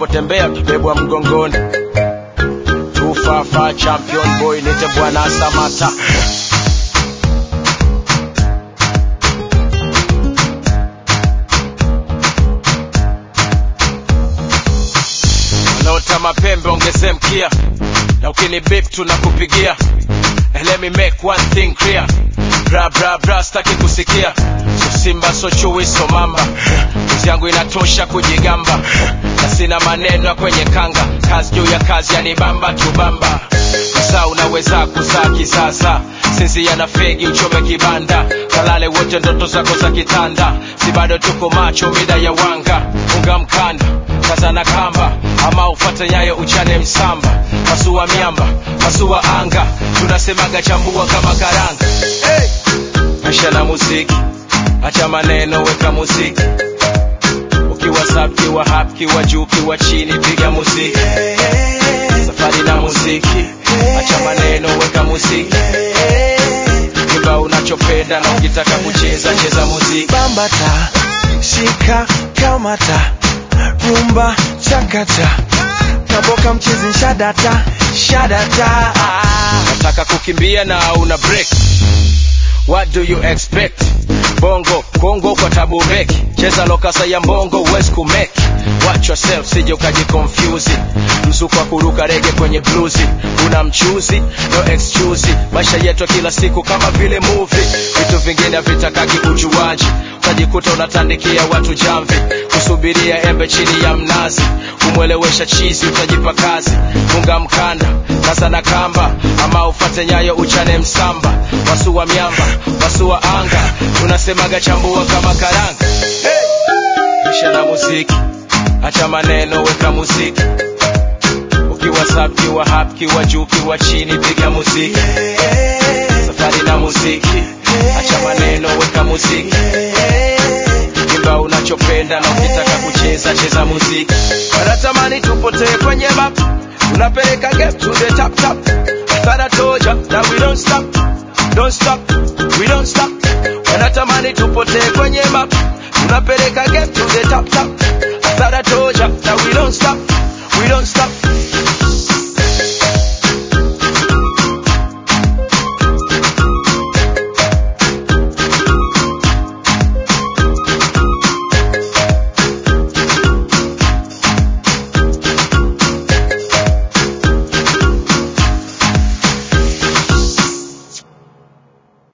unapotembea kibebwa mgongoni tufafa champion boy nite bwana samata wanaota mapembe ongeze mkia na ukini bip tunakupigia And let me make one thing clear bra bra bra staki kusikia so simba so chui so mamba kazi yangu inatosha kujigamba na sina maneno ya kwenye kanga kazi juu ya kazi yanibamba tubamba saa unaweza kuzaa kisasa sinzia na fegi uchome kibanda kalale wote ndoto zako za kitanda si bado tuko macho mida ya wanga unga mkanda kaza na kamba ama ufate nyayo uchane msamba pasua miamba pasua anga tunasemaga chambua kama karanga hey! maisha na muziki acha maneno weka muziki ukiwa sub kiwa hap kiwa juu kiwa chini piga muziki safari na muziki acha maneno weka muziki imba unachopenda na ukitaka kucheza cheza muziki bambata shika kamata rumba chakata kaboka mchezi shadata shadata nataka kukimbia na una break what do you expect bongo kongo kwa tabu beki cheza lokasa ya mbongo huwezi kumeki watch yourself sije ukajikonfyuzi mzuko wa kuruka rege kwenye bluzi una mchuzi no excuse maisha yetu ya kila siku kama vile movie vitu vingine vitakaki ujuaji utajikuta unatandikia watu jamvi kusubiria embe chini ya mnazi kumwelewesha chizi utajipa kazi funga mkanda kaza na kamba ama ufate nyayo uchane msamba wasua miamba wasua anga tunasemaga chambua kama karanga hey! isha na muziki acha maneno weka muziki ukiwa sub kiwa hap kiwa juu kiwa chini piga muziki safari na muziki acha maneno weka muziki imba unachopenda na ukitaka kucheza cheza muziki wanatamani tupotee kwenye map tunapeleka game to the top top Thought I told ya that we don't stop don't stop we don't stop wanatamani tupotee kwenye map tunapeleka game to the top